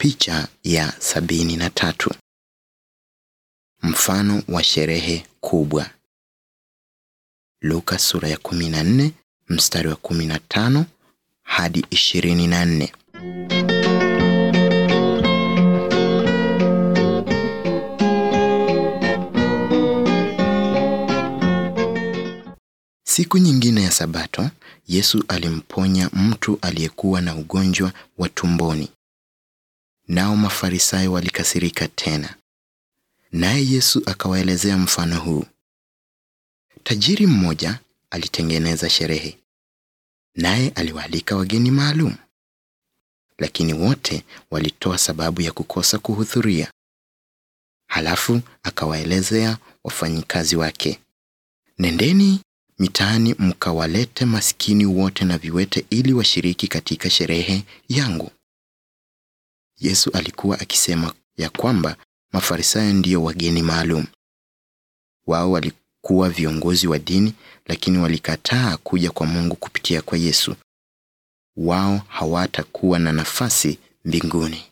Picha ya sabini na tatu. Mfano wa sherehe kubwa. Luka sura ya 14 mstari wa 15 hadi 24. Siku nyingine ya Sabato, Yesu alimponya mtu aliyekuwa na ugonjwa wa tumboni. Nao Mafarisayo walikasirika tena. Naye Yesu akawaelezea mfano huu. Tajiri mmoja alitengeneza sherehe, naye aliwaalika wageni maalum, lakini wote walitoa sababu ya kukosa kuhudhuria. Halafu akawaelezea wafanyikazi wake, nendeni mitaani mkawalete maskini wote na viwete ili washiriki katika sherehe yangu. Yesu alikuwa akisema ya kwamba Mafarisayo ndiyo wageni maalum. Wao walikuwa viongozi wa dini, lakini walikataa kuja kwa Mungu kupitia kwa Yesu. Wao hawatakuwa na nafasi mbinguni.